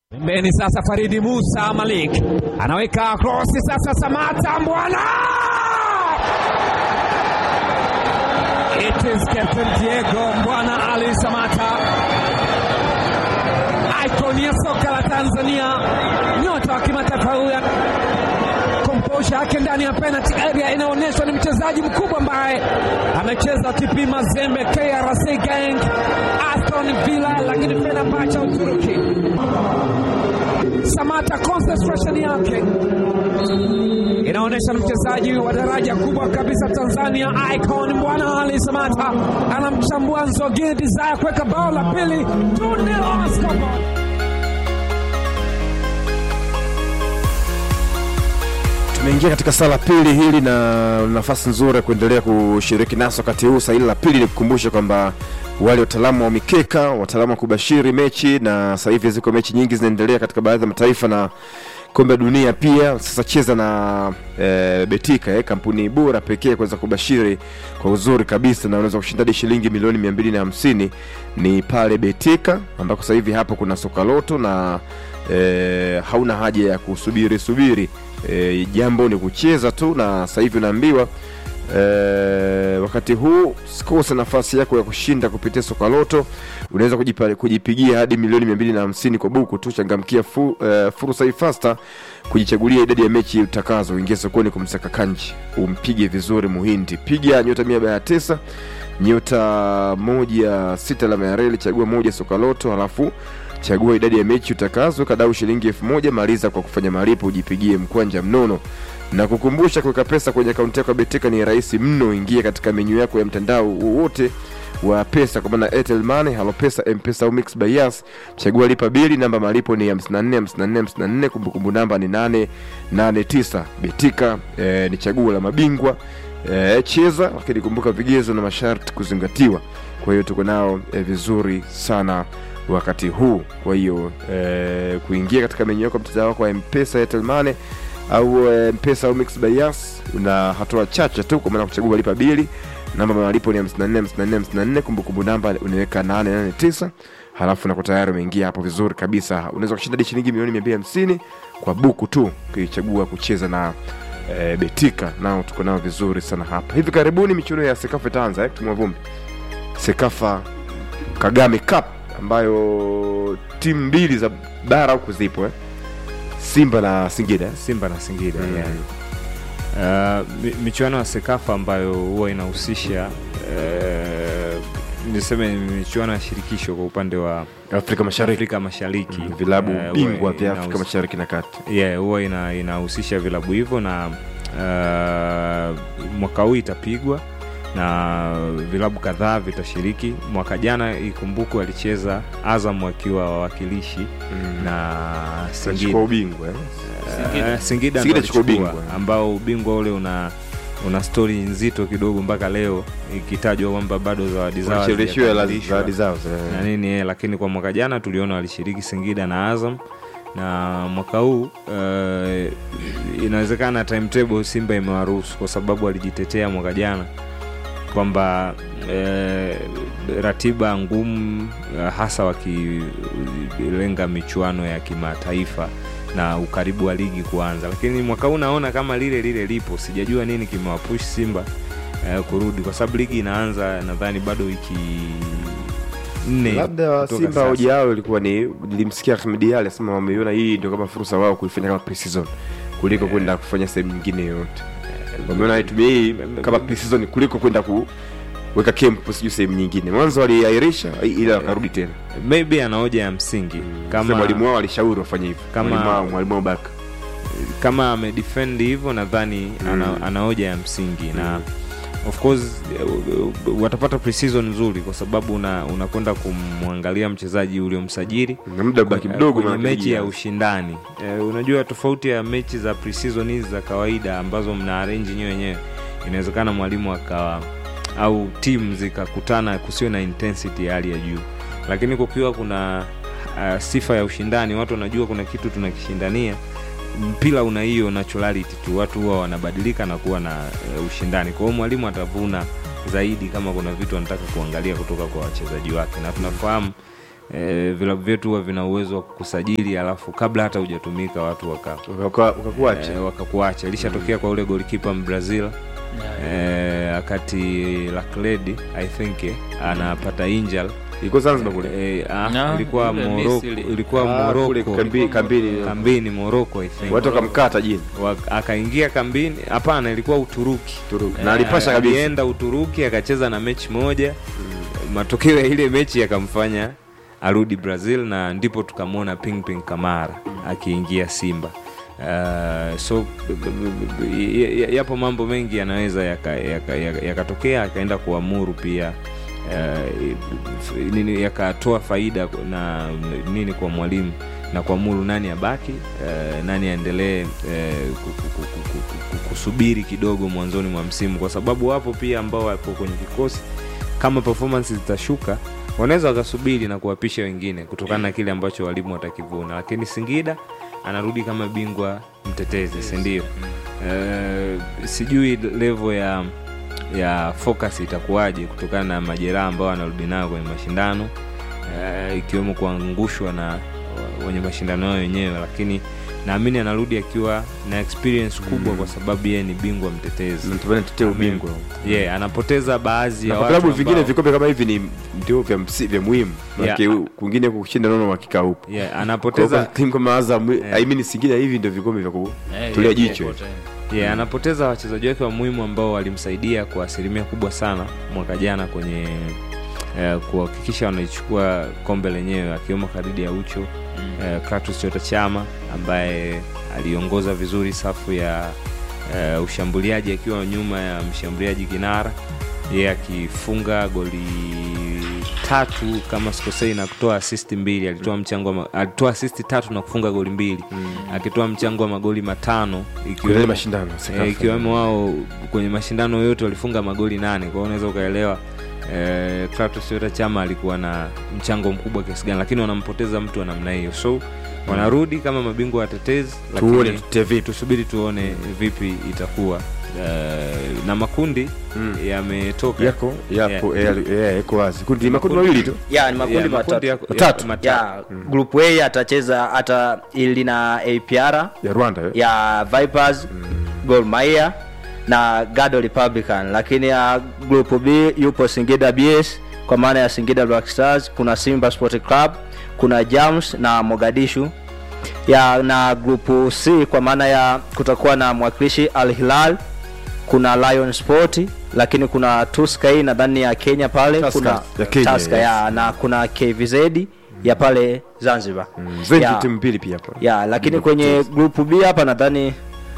Pembeni sasa Faridi Musa Malik anaweka krosi sasa, Samata Mbwana, it is Captain Diego Mbwana Ali Samata, icon ya soka la Tanzania, nyota wa kimataifa huyu. Komposha yake ndani ya penalty area inaonyeshwa ni mchezaji mkubwa ambaye amecheza TP Mazembe, KRC Gang, Aston Villa, lakini Fenerbahce Uturuki. Samata concentration yake inaonyesha ni mchezaji wa daraja kubwa kabisa Tanzania, icon Mbwana Ali Samata anamchambua Nzogini Desire kuweka bao la pili 2-0 on scoreboard. Tumeingia katika saa la pili hili na nafasi nzuri ya kuendelea kushiriki naso wakati huu. Saa hili la pili, nikukumbushe kwamba wale wataalamu wa mikeka, wataalamu wa kubashiri mechi, na sasa hivi ziko mechi nyingi zinaendelea katika baadhi ya mataifa na kombe la dunia pia. Sasa cheza na e, Betika eh, kampuni bora pekee kuweza kubashiri kwa uzuri kabisa, na unaweza kushinda hadi shilingi milioni mia mbili na hamsini ni pale Betika, ambako sasa hivi hapo kuna soka loto na e, hauna haja ya kusubiri subiri e, jambo ni kucheza tu, na sasa hivi unaambiwa e, wakati huu sikose nafasi yako ya kushinda kupitia soka loto. Unaweza kujipa- kujipigia hadi milioni mia mbili na hamsini kwa buku tu. Changamkia fu, e, fursa hii fasta kujichagulia idadi ya mechi utakazo. Uingie sokoni kumsaka kanji, umpige vizuri muhindi. Piga nyota mia baya tisa nyota moja sita alama ya reli, chagua moja soka loto, halafu chagua idadi ya mechi utakazo, kadau shilingi elfu moja maliza kwa kufanya malipo, ujipigie mkwanja mnono na kukumbusha kuweka pesa kwenye akaunti yako ya Betika ni rahisi mno. Ingia katika menyu yako ya mtandao wowote wa pesa kwa maana Airtel Money, Halo Pesa, M-Pesa au Mix by Yas. Chagua lipa bili, namba malipo ni 54 54 54, kumbukumbu namba ni 889. Betika eh, ni chaguo la mabingwa eh, cheza, lakini kumbuka vigezo na masharti kuzingatiwa. Kwa hiyo tuko nao eh, vizuri sana wakati huu. Kwa hiyo eh, kuingia katika menyu yako ya mtandao wako wa M-Pesa, Airtel Money au eh, mpesa au mix by Yas una hatua chache tu kwa maana kuchagua lipa bili namba ya malipo ni 54 54 54 kumbukumbu namba unaweka 889 halafu nako tayari umeingia hapo vizuri kabisa unaweza kushinda hadi shilingi milioni 250 kwa buku tu ukichagua kucheza na e, betika nao tuko nao vizuri sana hapa hivi karibuni michuano ya sekafa itaanza eh, tumwa vumbi sekafa kagame cup ambayo timu mbili za bara huku zipo eh. simba na singida eh. Simba na Singida Mm. yani. Uh, mi- michuano ya Sekafa ambayo huwa inahusisha uh, niseme ni michuano ya shirikisho kwa upande wa afrika mashariki Afrika Mashariki Mm, vilabu Eh, bingwa huwa vya inahus- Afrika Mashariki na Kati. yeah, huwa ina, inahusisha vilabu hivyo na uh, mwaka huu itapigwa na vilabu kadhaa vitashiriki. Mwaka jana ikumbukwe alicheza Azam wakiwa wawakilishi na Singida Singida ubingwa eh. Eh, Singida, Singida ndo chukua alichukua, ubingwa. ambao ubingwa ule una una stori nzito kidogo mpaka leo ikitajwa kwamba bado zawadi zao Wanacheleweshiwa hela hazijakamilishwa zawadi zao na eh. nini eh, lakini kwa mwaka jana tuliona walishiriki Singida na Azam na mwaka huu eh, inawezekana timetable Simba imewaruhusu kwa sababu walijitetea mwaka jana kwamba eh, ratiba ngumu eh, hasa wakilenga michuano ya kimataifa na ukaribu wa ligi kuanza, lakini mwaka huu naona kama lile lile lipo. Sijajua nini kimewapush Simba eh, kurudi, kwa sababu ligi inaanza nadhani bado wiki nne labda kutoka Simba sasa. hoja yao ilikuwa ni nilimsikia Ahmed Ally asema wameiona hii ndio kama fursa wao kuifanya kama pre-season kuliko kwenda kufanya sehemu nyingine yoyote. Wameona waitumia hii kama pre-season kuliko kwenda kuweka camp sijui sehemu nyingine. Mwanzo waliairisha ila wakarudi tena. maybe ana hoja ya msingi Kama kama mwalimu wao alishauri wafanye hivyo. Kama- Mwalimu wao mwalimu wao Baka. kama amedefend hivyo nadhani ana, ana hoja ya msingi na of course eh, watapata preseason nzuri kwa sababu una- unakwenda kumwangalia mchezaji uliomsajili Na muda baki mdogo kwenye maana mechi ligi ya inaanza. ushindani eh, unajua tofauti ya mechi za preseason hizi za kawaida ambazo mna arrange nyewe wenyewe inawezekana mwalimu akawa au timu zikakutana kusiwe na intensity ya hali ya juu lakini kukiwa kuna uh, sifa ya ushindani watu wanajua kuna kitu tunakishindania mpira una hiyo naturality tu watu huwa wanabadilika na kuwa na uh, ushindani kwa hiyo mwalimu atavuna zaidi kama kuna vitu anataka kuangalia kutoka kwa wachezaji wake na tunafahamu e, vilabu vyetu huwa vina uwezo wa kusajili alafu kabla hata hujatumika watu waka Waka- wakakuacha e, wakakuacha ilishatokea kwa ule golikipa mbrazil e, akati lakledi i think eh, anapata injal iko Zanzibar kule e, ah, Na, ilikuwa kule Morocco Misri. ilikuwa Ah, kule Morocco kambi- kambini kambini Morocco I think watu wakamkata jini Wa- akaingia kambini hapana ilikuwa uturuki Turuki. na alipasha kabisa alienda uturuki akacheza na mechi moja matokeo ya ile mechi yakamfanya arudi brazil na ndipo tukamwona ping ping kamara akiingia simba Uh, so b- b- b- y- y- yapo mambo mengi yanaweza yakatokea yaka, yaka, yakatokea, akaenda kuamuru pia uh, f- nini yakatoa faida na nini kwa mwalimu na kuamuru nani abaki uh, nani aendelee uh, ku- ku- ku- ku- ku- ku- kusubiri kidogo mwanzoni mwa msimu kwa sababu wapo pia ambao wapo kwenye kikosi kama performance zitashuka wanaweza wakasubiri na kuwapisha wengine kutokana na kile ambacho walimu watakivuna lakini singida anarudi kama bingwa mtetezi sindio uh, sijui level ya ya focus itakuwaje kutokana na majeraha ambao anarudi nayo kwenye mashindano uh, ikiwemo kuangushwa na wa- wenye mashindano yao wenyewe lakini naamini anarudi akiwa na experience kubwa kwa sababu yeye ni bingwa mtetezi natamani tetee ubingwa yeah, anapoteza baadhi na ya kwa watu vilabu vingine ambao- vikombe kama hivi ni ndio vya, msi- vya muhimu Yeah. Maana kwingine kushinda nono hakika upo yeah, Kwa hiyo anapoteza timu kama Azam Yeah. I mean Singida hivi ndio vikombe vya Eh, kutulia yeah, jicho popote. yeah, anapoteza wachezaji wake wa muhimu ambao walimsaidia kwa asilimia kubwa sana mwaka jana kwenye eh, kuhakikisha wanaichukua kombe lenyewe akiwemo Khalid Aucho mm. eh, Kratos Chota Chama ambaye aliongoza vizuri safu ya eh, ushambuliaji akiwa nyuma ya mshambuliaji kinara yeye akifunga goli tatu kama sikosei na kutoa asisti mbili alitoa mchango wa ma- alitoa asisti tatu na kufunga goli mbili mm. akitoa mchango wa magoli matano kwenye ikiwemo mashindano Sekafa. Eh, ikiwemo wao kwenye mashindano yote walifunga magoli nane kwa hiyo unaweza ukaelewa eh, Kratos Toyota Chama alikuwa na mchango mkubwa kiasi gani lakini wanampoteza mtu wa namna hiyo so wanarudi kama mabingwa watetezi tuone lakini tutete vipi tusubiri tuone vipi itakuwa eh, na makundi Mm. yametoka yako yapo eh, eh, yako wazi kundi makundi Makundi- mawili tu ya ni makundi Yeah, matatu yako- Matatu. ya- ya group a atacheza hata ili na apr ya Rwanda eh? ya vipers gor mahia na gado republican lakini ya group b yupo singida bs kwa maana ya singida black stars kuna simba sport club kuna jams na mogadishu ya na group c kwa maana ya kutakuwa na mwakilishi al hilal kuna lion sport lakini kuna tuskai nadhani ya kenya pale Tusker, kuna ya Kenya, Tusker, yes. ya na kuna kvz ya pale zanzibar Zenji Ya timu mbili pia hapo ya lakini kwenye group b hapa nadhani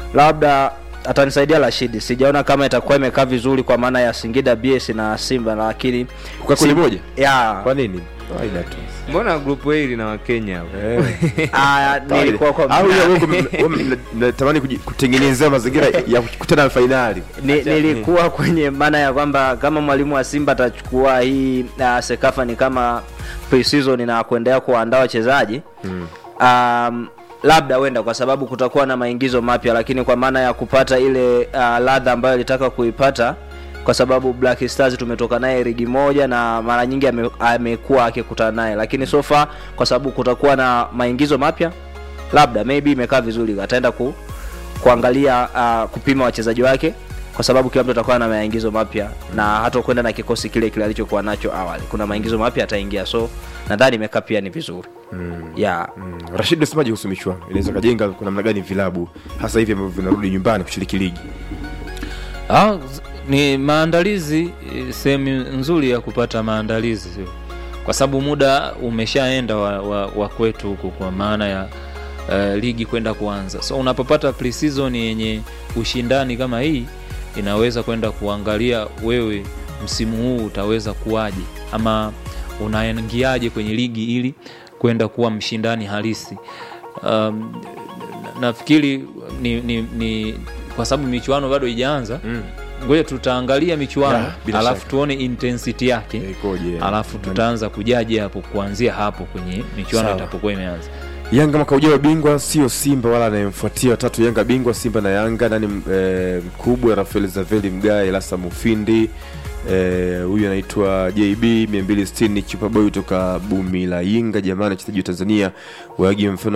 labda atanisaidia rashidi sijaona kama itakuwa imekaa vizuri kwa maana ya singida bs na simba lakini kwa kundi moja ya kwa nini kawaida tu mbona grupu hii lina wakenya hapo? ah, nilikuwa kwa au ya wewe mna- wewe mna- mnatamani kuji- kutengenezea mazingira ya kukutana na fainali ni, nilikuwa kwenye maana ya kwamba kama mwalimu wa simba atachukua hii uh, sekafa ni kama pre-season na kuendelea kuwaandaa wachezaji mm. um, labda huenda kwa sababu kutakuwa na maingizo mapya lakini kwa maana ya kupata ile uh, ladha ambayo alitaka kuipata kwa sababu black stars tumetoka naye ligi moja na mara nyingi ame- amekuwa akikutana naye lakini so far kwa sababu kutakuwa na maingizo mapya labda maybe imekaa vizuri ataenda ku, kuangalia uh, kupima wachezaji wake kwa sababu kila mtu atakuwa na maingizo mapya na hata kwenda na kikosi kile kile alichokuwa nacho awali kuna maingizo mapya ataingia so nadhani imekaa pia ni vizuri mm. yeah. Mm, Rashid unasemaje kuhusu michuano inaweza kajenga kwa namna gani vilabu hasa hivi ambavyo vinarudi nyumbani kushiriki ligi Ah, z- ni maandalizi eh, sehemu nzuri ya kupata maandalizi sio? kwa sababu muda umeshaenda wa, wa, wa kwetu huku kwa maana ya uh, ligi kwenda kuanza so unapopata pre-season yenye ushindani kama hii inaweza kwenda kuangalia wewe msimu huu utaweza kuwaje ama unaingiaje kwenye ligi ili kwenda kuwa mshindani halisi um, na- nafikiri ni, ni, ni kwa sababu michuano bado ijaanza Mm. ngoja tutaangalia michuano Ya, bila alafu shaka. tuone intensity yake Eh, ikoje alafu tutaanza kujaji hapo kuanzia hapo kwenye michuano Sawa. itapokuwa imeanza Yanga mwaka ujao bingwa sio Simba wala anayemfuatia watatu. Yanga bingwa, Simba na Yanga. Nani eh, mkubwa? Rafael Zaveli Mgae, Lasa Mufindi eh, huyu anaitwa JB 260 chupa boy kutoka Bumi la Yinga. Jamani, wachezaji wa Tanzania waage mfano